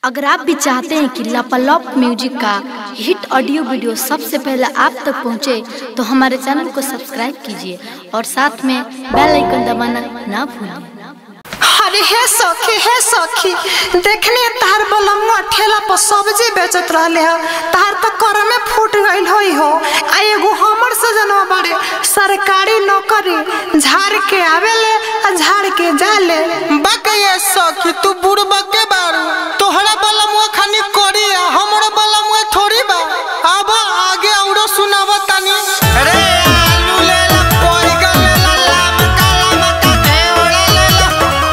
अगर आप भी चाहते हैं कि लापालॉप म्यूजिक का हिट ऑडियो वीडियो सबसे पहले आप तक पहुंचे, तो हमारे चैनल को सब्सक्राइब कीजिए और साथ में बेल आइकन दबाना ना भूलें अरे हे सखी हे सखी देखने तार बलमुआ ठेला पर सब्जी बेचत रहले ह तार तो कर में फूट गइल होई हो आ एगो हमर सजनवा बाड़े सरकारी नौकरी झाड़ के आवेले आ झाड़ के जाले बकये सखी तू बुढ़ बके बारू तोहरा बलमुआ खानी करी आ हमरो बलमुआ थोड़ी बा अब आगे औरो सुनाव तनी रे आलू ले ला बैगन ले ला लाम काला मका घेवड़ा ले ला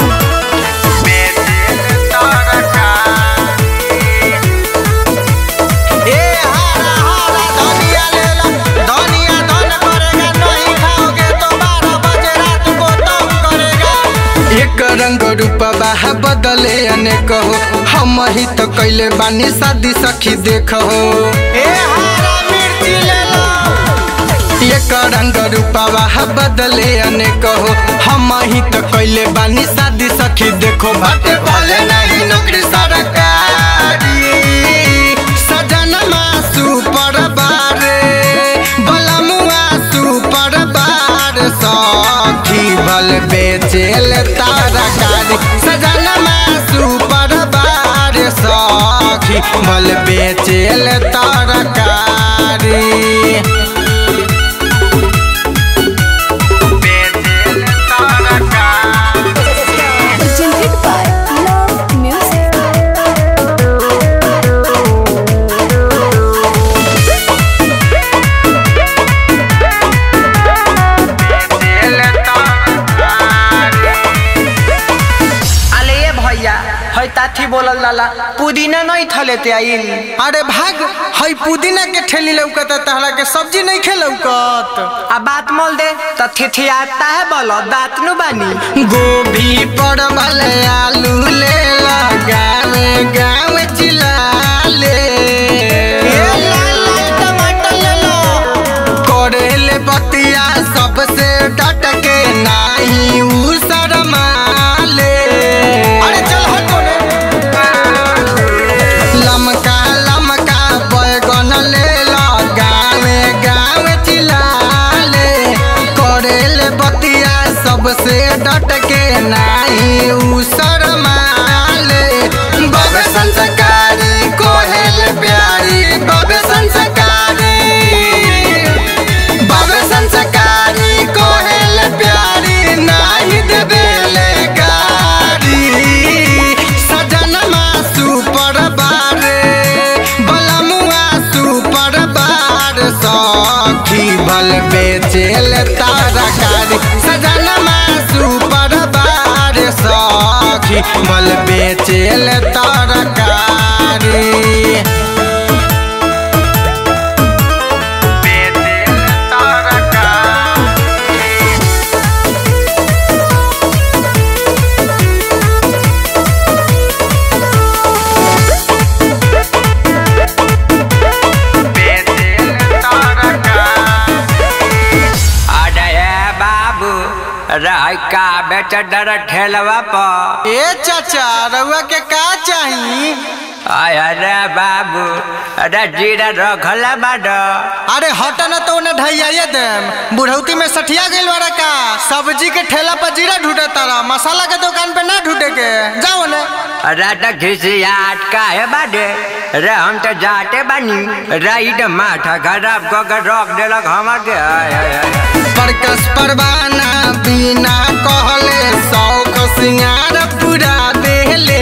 ए हरा हरा धनिया ले ला धनिया धन करेगा नहीं खाओगे तो बारह बजे रात को तंग करेगा एक रंग रूपवा है बदले अनेक हो हम ही तो कैले बानी शादी सखी देख हो ए हरा मिर्ची ले ला एक रंग रूपवा है बदले अनेक हो हम ही तो कैले बानी शादी सखी देखो बाटे वाले नहीं नौकरी सरकारी सजनमा सुपर बारे बलमुआ सुपर बार सखी बल बेचेल तारकारी सजनमा सुपर बार सखी बल बेचेल तारकारी बेचेल तारकारी presented by Love Music. अले ये भैया है ताथी बोलल लाला पुदीना नहीं थलेते आइल अरे भाग है पुदीना के ठेली लौकत तहरा के सब्जी नहीं खे लौकत आ बात मोल दे त थिथियाता है बोलो दांत नु बानी गोभी परवल आलू ले लगावे गाँव चिला ले टमाटर ले लो करेले बतिया सबसे डट के नाही उ शरमाले अरे चल हट कोने लमका लमका बैगन ले लगावे गाँव चिलाले करेले बतिया सबसे डट के नाही उ शरमाले बब संस्कारी कोहेल प्यारी बब संस्कारी बब संस्कारी कोहेल प्यारी नाही देवेले गारी सजनमा सुपर बारे बलमुआ सुपर बार सखी बल बेचेल तारकारी सजनमा सुपर बार सखी बल बेचेल तारकारी बेचेल तारकारी अरे बाबू रह का बेच डर ठेलवा पर ए चाचा रउआ के का चाही अरे बाबू अरे जीरा रखल बाड अरे हट न तो उन्हें ढैया देम बुढ़ौती में सठिया गइल बारा का सब्जी के ठेला पर जीरा ढूंढे तारा मसाला के दुकान पे ना ढूंढे के जाओ ने अरे तो घिसियाट का है बाडे रे हम तो जाते बानी राइट माथा खराब कऽ के रख देलक हमर के आय, आय, आय। परकस परवाना बिना कहले शौक सिंगार पूरा बेले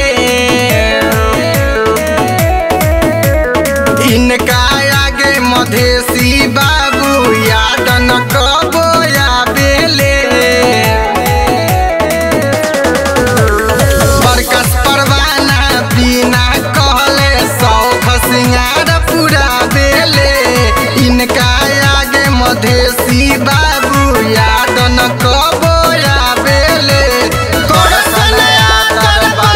इनका आगे मधेसी बाबू याद न कबो या बेले परकस परवाना बिना कहले शौक सिंगार पूरा बेले इनका आगे मधेसी बाबू याद न कबो या बेले करसन यातर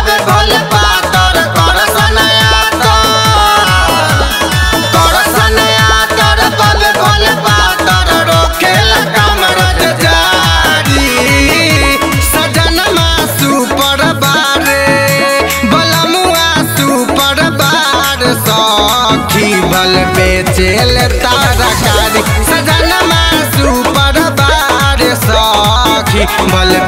बेचेल तरकारी सजनमा सुपर बार सखी बल